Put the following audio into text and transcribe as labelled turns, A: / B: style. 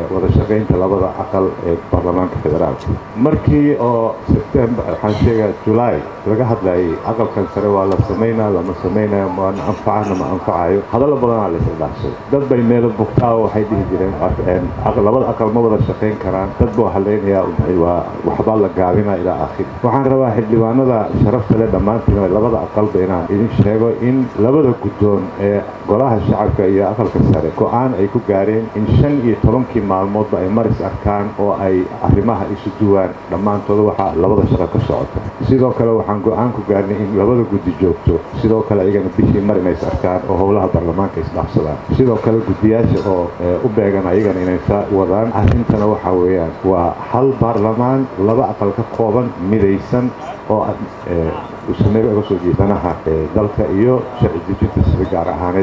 A: wada shaqaynta labada aqal ee baarlamaanka federaalka markii oo sebtembar waxaan sheegaa julaay laga hadlayay aqalkan sare waa la samaynaa lama samaynayo maana anfacana ma anfacayo hadallo badanaa la isdhaafsay dad bay meelo bugtaa oo waxay dhihi jireen labada aqal ma wada shaqayn karaan dad buu hadlaynayaa waa waxbaa la gaabinaa ilaa aakhir waxaan rabaa xildhibaanada sharafta leh dhammaantiin labada aqalba inaan idin sheego in labada guddoon ee golaha shacabka iyo aqalka sare go-aan ay ku gaareen in shan iyo tobankii maalmoodba ay maris arkaan oo ay arrimaha isu duwaan dhammaantooda waxaa labada shaqo ka socota sidoo kale waxaan go-aan ku gaarnay in labada guddi joogto sidoo kale iyagana bishii mar inays arkaan oo howlaha baarlamaanka isdhaafsadaan sidoo kale guddiyaasha oo u beegan ayagana inay saa wadaan arrintana waxaa weeyaan waa hal baarlamaan laba aqal ka kooban midaysan oo usameega uga soo jeedanaha dalka iyo sharci dejinta sida gaar ahaaneed